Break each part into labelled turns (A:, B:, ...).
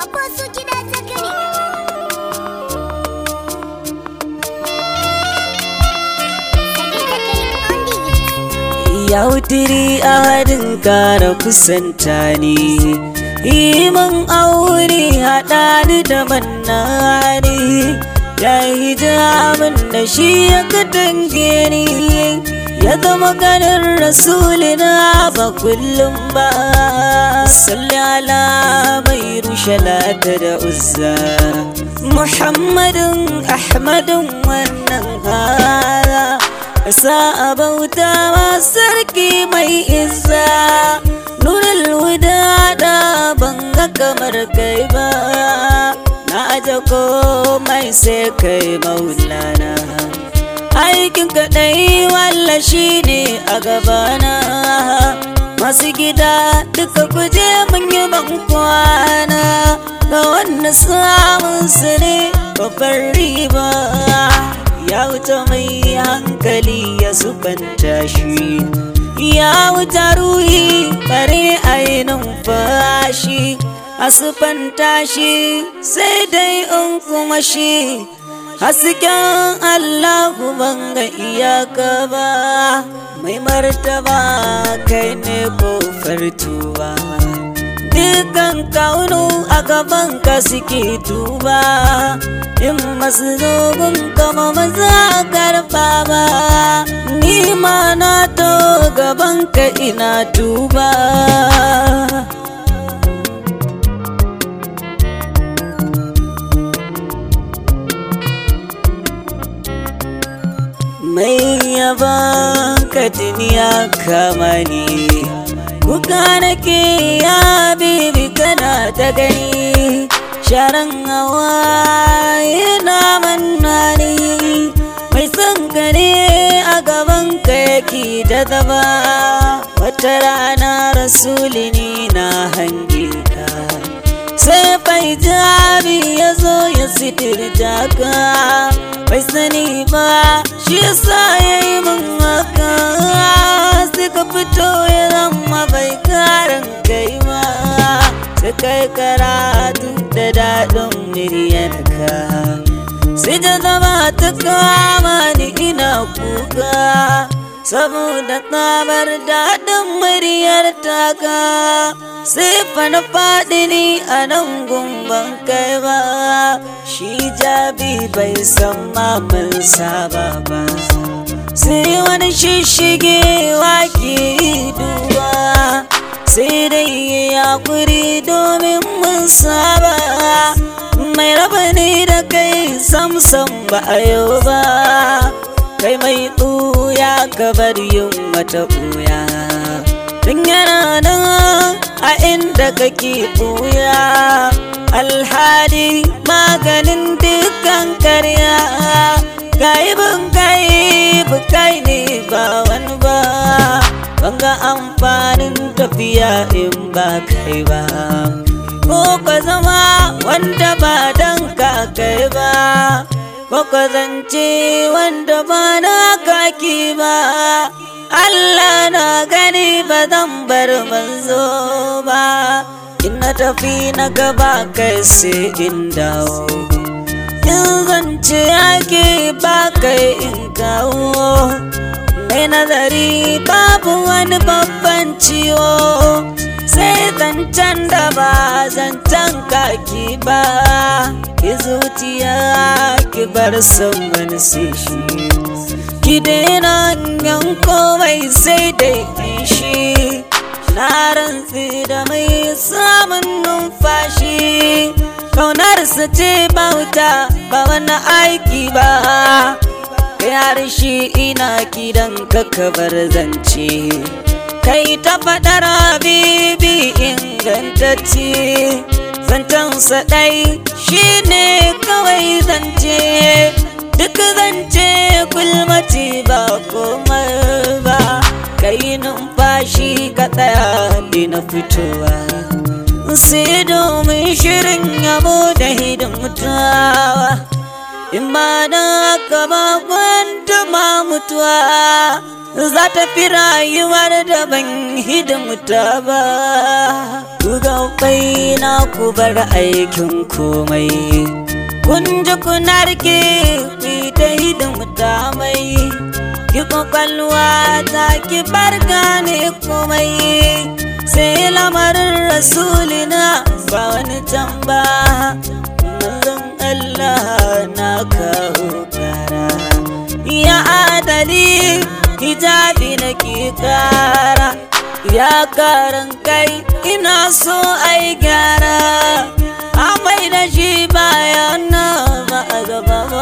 A: ko su kiɗa zakari. Saki zakari on the beat.
B: Ya wutiri a hadin kara kusanta ni Iman aure haɗa ni da mannani Ya yi jamin da shi ya katange ni Ya zama ganin rasulina ba kullum ba Salli ala mai rushe lata da uzza Muhammadin Ahmadin wannan hara sa a bauta ma sarki mai izza nurul wuda da banga kamar kai ba na aje komai sai kai maulana aikin kaɗai walla shi ne a gabana masu gida duka kuje mun yi ban kwana ga wanda samun su ne babbar riba ya wuce mai hankali ya subanta shi ya wuce ruhi bare ainihin fashi a sufanta shi sai dai in kuma shi hasken allahu banga iyaka ba mai martaba kai ne kofar tuba dukan kaunu a gaban ka suke tuba in masu zogon kama maza karfa ba ni ma na to gaban ka ina tuba mai yaba ka duniya kama ni kuka nake ya bibi kana ta gani sharan hawa yana mannani mai son ka ne a gaban ka yake da zaba wata rana rasulini na hange ka sai bai jami ya zo ya sitirta ka bai sani ba shi sa ya yi min haka suka fito ya zama bai karan kai ba ta kai karatu da daɗin muryarka sai da zama ta kama ni ina kuka saboda tsabar daɗin muryar taka sai fa na faɗi ni a nan gumban kai ba shi jabi bai san mamun saba ba sai wani shishigewa ke duba sai dai ya kuri domin mun saba mai raba ni da kai samsam ba a yau ba kai mai ɓuya ka bar yin wata ɓuya tun yana nan a inda kake ɓuya alhali maganin dukkan karya gaibin gaibu kai ne ba wani ba banga amfanin tafiya in ba kai ba ko ka zama wanda ba dan ka kai ba ko ka zance wanda ba na kaki ba Allah na gani ba zan bar manzo ba in na tafi na gaba kai sai in dawo in zance ake ba kai in kawo mai nazari babu wani babban ciwo sai zancen da ba zancen kaki ba ki zuciya ki bar son wani sai shi ki daina yan komai sai dai shi na rantsi da mai samun numfashi kaunarsa ce bauta ba wani aiki ba yar shi ina kidan kakabar zance kai ta faɗar habibi ingantacce zancensa ɗai shi ne kawai zance duk zance kulmaci ba komai ba kai numfashi ka tsaya na fitowa sai domin shirin yabo da hidimtawa in ba da haka ba kwanta ma mutuwa za ta fi rayuwar da ban hidimta ba ku bai na ku bar aikin komai kun ji kuna rike ku ta hidimta mai ki kwakwalwa ta ki bar gane komai sai lamarin rasulina ba wani tamba manzon Allah na kawo kara ya adali hijabi na ke kara ya karan kai ina so ai gyara amai da shi bayan na ba a gaba ba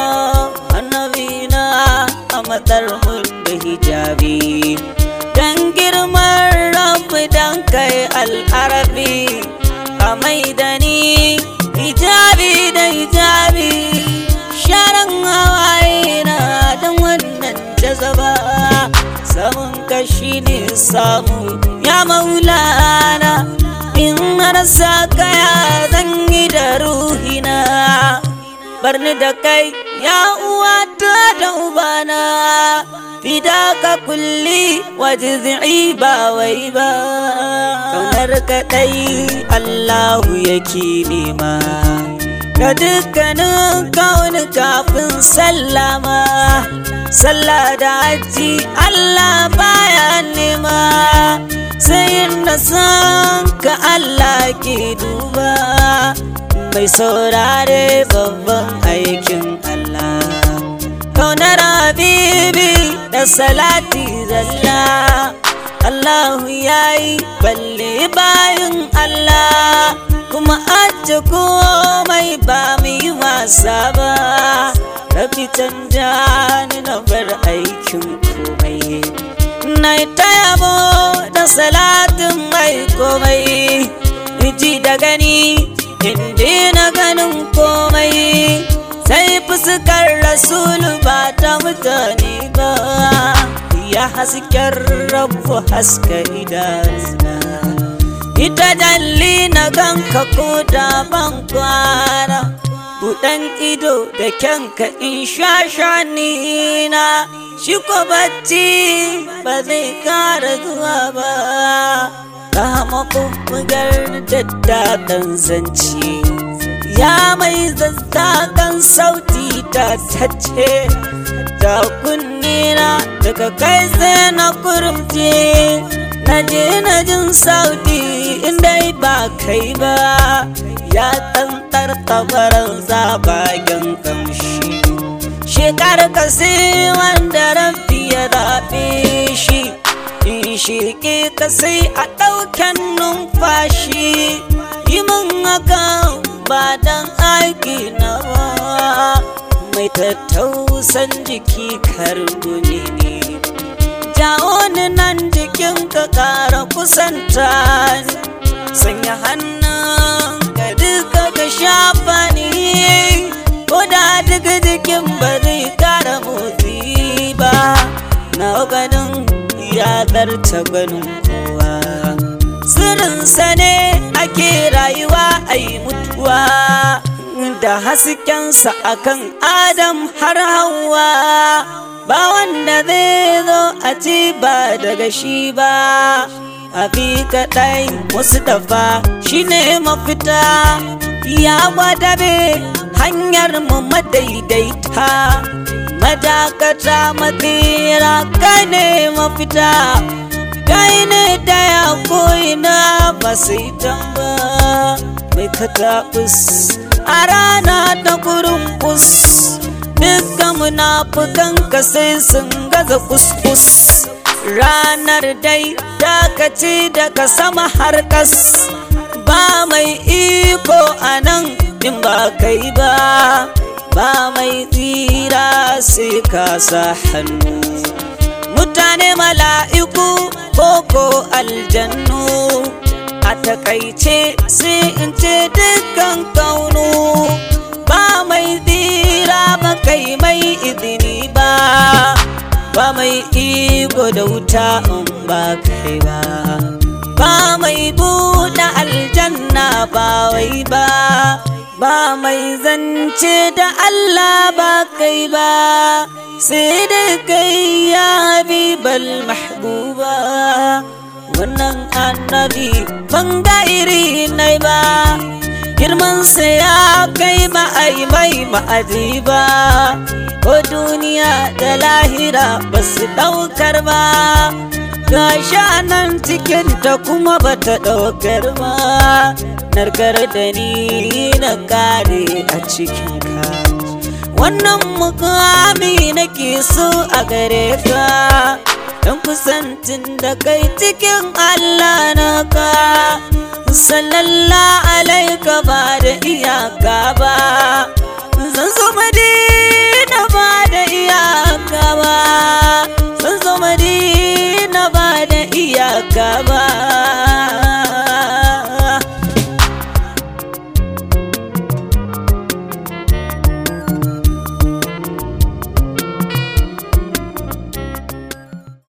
B: annabi na a matsar da hijabi dan girman rabu dan kai al'arabi a mai da ni hijabi da hijabi sharan hawaye na dan wannan jazaba samun kashi ne samu ya maulana in marasa kaya zan yi da ruhina barni da kai ya uwata da ubana fida ka kulli wajizi ba wai ba kaunar kaɗai allahu yake nema ga dukkanin kawuni kafin sallama sallah da hajji Allah baya nema sai da san ka Allah ke duba mai saurare babban aikin Allah kaunar habibi da salati zalla Allahu yayi balle bayin Allah kuma aje komai ba mu yi wasa ba rabi canja ni na bar aikin komai na ta yabo da salatin mai komai ji da gani inda na ganin komai sai fuskar rasulu ba ta mutane ba ya hasken rabu haska idanuna ita dalli na ganka ko da ban kwana buɗan ido da kyanka in sha shanina shi ko bacci ba zai kara zuwa ba kama bubbugar daddaɗan zance ya mai zazzakan sauti ta tace da kunnina daga kai sai na kurumce na je na jin sauti inda ba kai ba ya tsantsar tabaran zabagen kamshi shekar kasi wanda rafi ya zaɓe shi in shirke ka sai a ɗauken numfashi yi min haka ba dan aiki na ba mai tattausan jiki karbuni ne jawo ni nan jikin ka ƙara kusanta ni sanya hannun ka duka ka shafa ni ko da duka jikin ba zai ƙara motsi ba na ganin ya zarta ganin kowa sirrinsa ne ake rayuwa a yi mutuwa da haskensa akan adam har hawa ba wanda zai zo a ci ba daga shi ba abi kaɗai wasu dafa shi ne mafita ya gwadabe hanyar mu madaidaita madakata matsira kai ne mafita kai ne daya ko'ina ba sai tamba mai kataɓus a rana ta kurin kus dukkan munafukan ka sai sun gaza kuskus ranar dai dakaci daga sama har kas ba mai iko a nan in ba kai ba ba mai tsira sai ka sa hannu mutane mala'iku koko aljannu a takaice sai in ce dukkan kaunu ba mai tsira ba kai mai izini ba ba mai iko da wuta in ba kai ba ba mai buɗe aljanna ba wai ba ba mai zance da Allah ba kai ba sai dai kai ya habibal mahbuba wannan annabi ban ga iri nai ba girmansa ya kai ba ai mai ma'aji ba ko duniya da lahira ba su ɗaukar ba ga nan cikinta kuma ba ta ɗaukar ba narkar da ni na kare a cikinka wannan mukami nake so a gare ka don kusantin da kai cikin Allah na ka sallallahu alaika ba da iyaka ba zan zo madina ba da iyaka ba zan zo madina